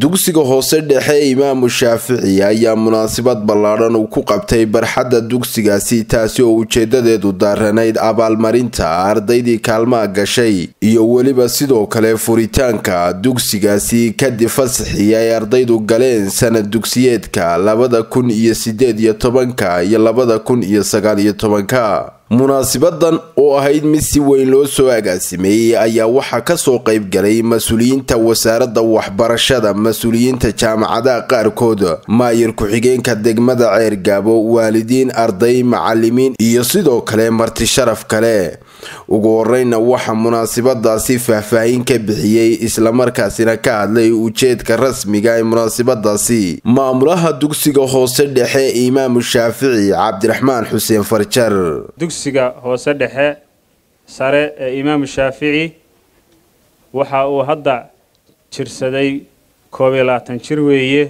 dugsiga hoose dhexe imaamu shaafici ayaa munaasabad ballaadhan uu ku qabtay barxadda dugsigaasi taasi oo ujeedadeedu daaranayd abaalmarinta ardaydii kaalmaha gashay iyo weliba sidoo kale furitaanka dugsigaasi kadib fasaxii ay ardaydu galeen sanad dugsiyeedka labada kun iyo sideed iyo tobanka iyo labada kun iyo sagaal iyo tobanka munaasibadan oo ahayd mid si weyn loo soo agaasimeeyey ayaa waxaa kasoo qayb galay mas-uuliyiinta wasaaradda waxbarashada mas-uuliyiinta jaamacadaha qaarkood maayir ku-xigeenka degmada ceergaabo waalidiin arday macalimiin iyo sidoo kale marti sharaf kale ugu horeyna waxaa munaasibadaasi faahfaahin ka bixiyey islamarkaasina ka hadlay ujeedka rasmiga ee munaasibadaasi maamulaha dugsiga hoose dhexe imaamu shaafici cabdiraxmaan xuseen farjar dugsiga hoose dhexe sare ee imaamu shaafici waxa uu hadda jirsaday koob iyo labaatan jir weeye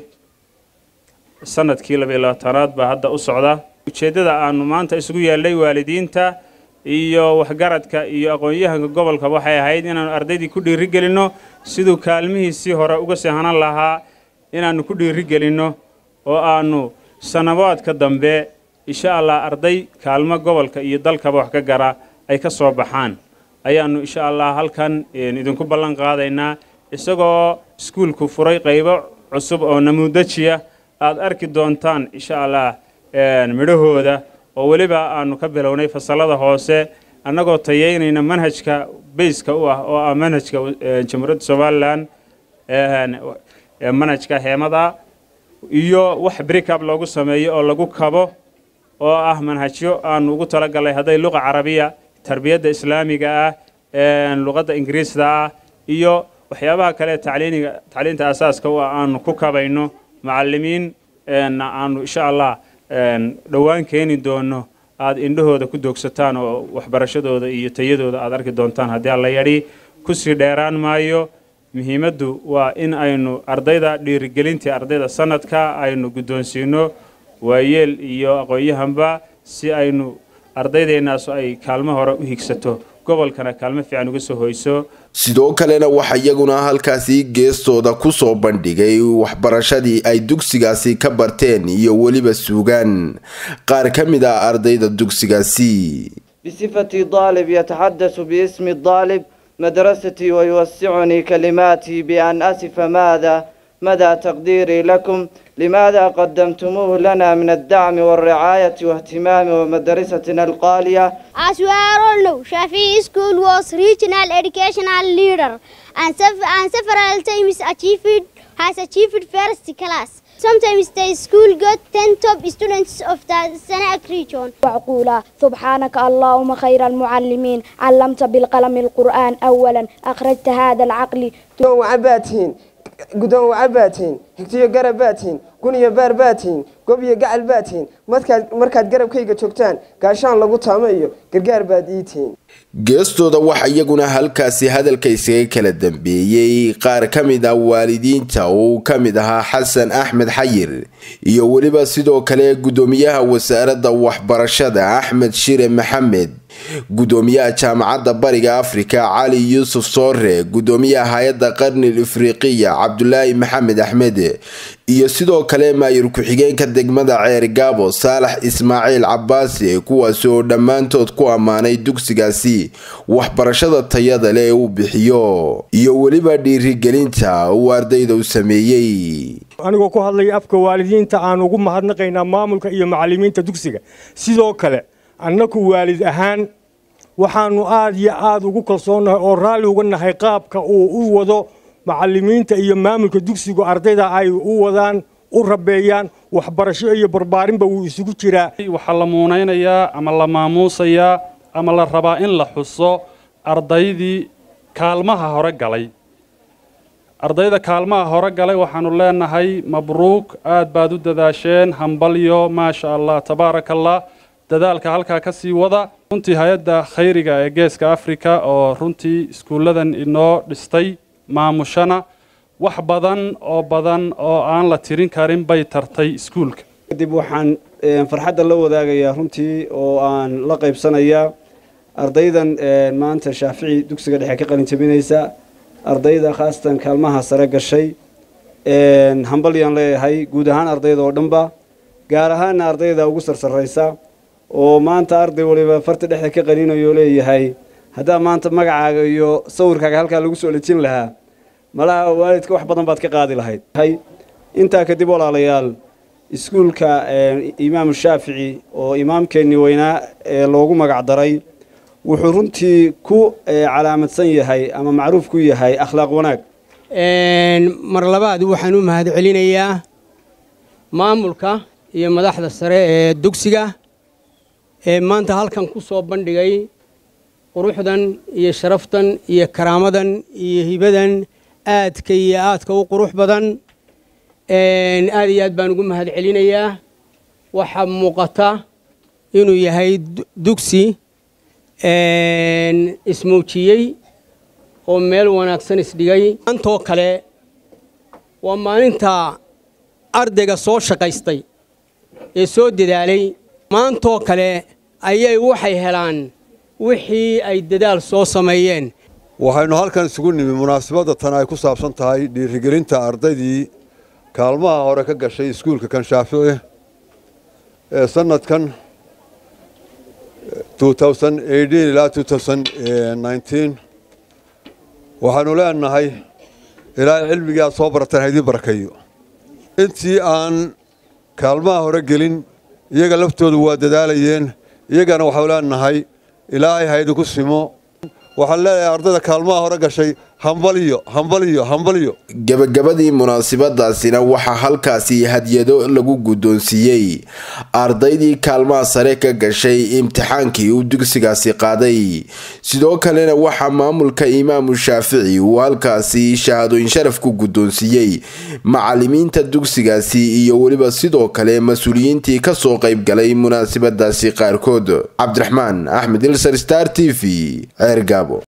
sanadkii labiyo labaatanaad baa hadda u socda ujeeddada aanu maanta isugu yeelnay waalidiinta iyo waxgaradka iyo aqoon-yahanka gobolka waxay ahayd inaanu ardaydii ku dhiirigelinno siduu kaalmihiisii hore uga sehanan lahaa inaannu ku dhiirigelinno oo aanu sanabaadka dambe insha allah arday kaalmo gobolka iyo dalkaba wax ka gara ay ka soo baxaan ayaannu insha allah halkan idinku ballan qaadaynaa isagoo iskuulku furay qaybo cusub oo namuudajiya aad arki doontaan insha allah midhahooda oo weliba aanu ka bilownay fasalada hoose annagoo tayeynayna manhajka bayska u ah oo ah manhajka jamhuuriyadda somalilan manhajka heemada iyo wax brikab loogu sameeyo oo lagu kabo oo ah manhajyo aanu ugu talagalnay hadday luqa carabiya tarbiyadda islaamiga ah luqadda ingiriisda ah iyo waxyaabaha kale tacliiniga tacliinta asaaska u ah aanu ku kabayno macalimiin aanu insha allah dhowaan keeni doono aada indhahooda ku doogsataan oo waxbarashadooda iyo tayadooda aada arki doontaan haddii alla yadhi kusii dheeraan maayo muhiimaddu waa in aynu ardayda dhiirigelintii ardayda sanadka aynu guddoonsiino waayeel iyo aqoon-yahanba si aynu ardaydeennaas ay kaalmo hore u higsato gobolkana kaalmo fiican uga soo hoyso sidoo kalena waxaa iyaguna halkaasi geestooda kusoo bandhigay waxbarashadii ay dugsigaasi ka barteen iyo weliba suugaan qaar ka mid ah ardayda dugsigaasi بصفتي طالب يتحدث باسم الطالب مدرستي ويوسعني كلماتي بأن أسف ماذا مدى تقديري لكم لماذا قدمتموه لنا من الدعم والرعاية واهتمام ومدرستنا القالية As we are all know, Shafi School was regional educational leader and, sef- and several times achieved, has achieved first class. Sometimes the school got 10 top students of the Sanak region. وعقولا سبحانك اللهم خير المعلمين علمت بالقلم القرآن أولا أخرجت هذا العقل gudoon waca baa tihiin gudoon waca baa tihiin higtiyo garab baa tihiin gun iyo baar baa tihiin gob iyo gacal baa tihiin markaad markaad garabkayga joogtaan gaashaan lagu taamo iyo gargaar baad ii tihiin geestooda waxaa iyaguna halkaasi hadalka isaga kala dambeeyey qaar ka mid ah waalidiinta oo uu ka mid ahaa xasan axmed xayir iyo weliba sidoo kale guddoomiyaha wasaaradda waxbarashada axmed shire maxamed guddoomiyaha jaamacadda bariga afrika cali yuusuf soore guddoomiyaha hay-adda qarnil ifriqiya cabdulaahi maxamed axmed iyo sidoo kale maayir ku-xigeenka degmada ceer gaabo saalax ismaaciil cabaasi kuwaasi oo dhammaantood ku ammaanay dugsigaasi waxbarashada tayada leh ee uu bixiyo iyo weliba dhiirigelinta uu ardayda u sameeyey anigoo ku hadlaya afka waalidiinta aan ugu mahadnaqaynaa maamulka iyo macallimiinta dugsiga sidoo kale annaku waalid ahaan waxaanu aad iyo aad ugu kalsoonnahay oo raalli uga nahay qaabka uu u wado macallimiinta iyo maamulka dugsigu ardayda ay u wadaan u rabeeyaan waxbarasho iyo barbaarinba wuu isugu jiraa waxaa la muunaynayaa ama la maamuusayaa ama la rabaa in la xuso ardaydii kaalmaha hore galay ardayda kaalmaha hore galay waxaanu leenahay mabruuk aad baad u dadaasheen hambalyo maasha allah tabaaraka allah dadaalka halkaa ka sii wada runtii hay-adda khayriga ee geeska afrika oo runtii iskuulladan inoo dhistay maamushana wax badan oo badan oo aan la tirin karin bay tartay iskuulka kadib waxaan farxadda la wadaagayaa runtii oo aan la qaybsanayaa ardaydan maanta shaafici dugsiga dhexe ka qalin jabinaysa ardayda khaasatan kaalmaha sare gashay hambalyaan leeyahay guud ahaan ardayda oo dhanba gaar ahaana ardayda ugu sarsaraysa oo maanta arday waliba farta dhexda ka qaninayo leeyahay haddaa maanta magacaaga iyo sawirkaaga halkaa lagu soo dhejin lahaa malaha waalidka wax badan baad ka qaadi lahayd intaa kadib walaalayaal iskuulka imaamu shaafici oo imaamkeennii weynaa ee loogu magac daray wuxuu runtii ku calaamadsan yahay ama macruuf ku yahay akhlaaq wanaag mar labaad waxaan u mahad celinayaa maamulka iyo madaxda sare ee dugsiga ee maanta halkan ku soo bandhigay quruxdan iyo sharaftan iyo karaamadan iyo hibadan aadka iyo aadka u qurux badan aad iyo aad baan ugu mahad celinayaa waxaa muuqata inuu yahay dugsi ismuujiyey oo meel wanaagsan isdhigay maantoo kale waa maalinta ardayga soo shaqaystay ee soo dadaalay maantoo kale ayay waxay helaan wixii ay dadaal soo sameeyeen waxaynu halkan isugu nimi munaasabadda tan ay ku saabsan tahay dhiirigelinta ardaydii kaalmaha hore ka gashay iskuulka kan shaafici ee sanadkan ilaa waxaanu leenahay ilaahay cilmigii aad soo barateen haydii barakeeyo intii aan kaalmaha hore gelin iyaga laftoodu waa dadaalayeen iyagana waxau leenahay ilaahay haydinku simo waxaan leeyahay ardayda kaalmaha hore gashay hambaliyo hambaliyo hambaliyo gebagabadii munaasabadaasina waxaa halkaasi hadyado lagu guddoonsiiyey ardaydii kaalmaha sare ka gashay imtixaankii uu dugsigaasi qaaday sidoo kalena waxaa maamulka imaamu shaafici uu halkaasi shahaadooyin sharaf ku guddoonsiiyey macalimiinta dugsigaasi iyo weliba sidoo kale mas-uuliyiintii kasoo qayb galay munaasabadaasi qaarkood cabdiraxmaan axmed ilsar star t v ceergaabo